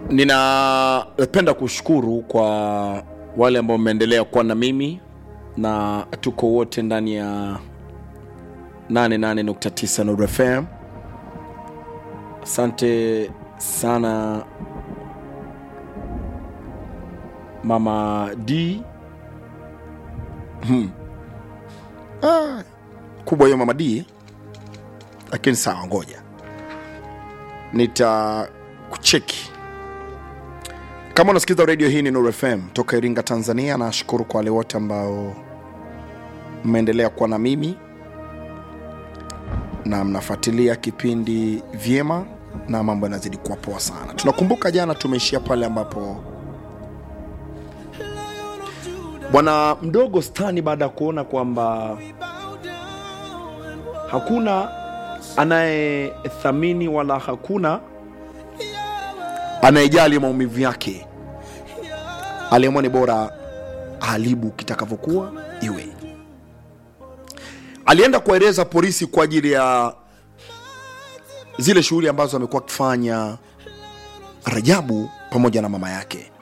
ninapenda kushukuru kwa wale ambao mmeendelea kuwa na mimi na tuko wote ndani ya 88.9 Nuru FM. Asante sana mama D. Hmm. Ah, kubwa hiyo mama D, lakini sawa, ngoja nitakucheki kama unasikiliza redio hii ni Nuru FM toka Iringa, Tanzania. Nashukuru kwa wale wote ambao mmeendelea kuwa na mimi na mnafuatilia kipindi vyema na mambo yanazidi kuwa poa sana. Tunakumbuka jana tumeishia pale ambapo bwana mdogo Stani baada ya kuona kwamba hakuna anayethamini wala hakuna anayejali maumivu yake, aliamua ni bora haribu kitakavyokuwa iwe. Alienda kuwaeleza polisi kwa ajili ya zile shughuli ambazo amekuwa akifanya Rajabu pamoja na mama yake.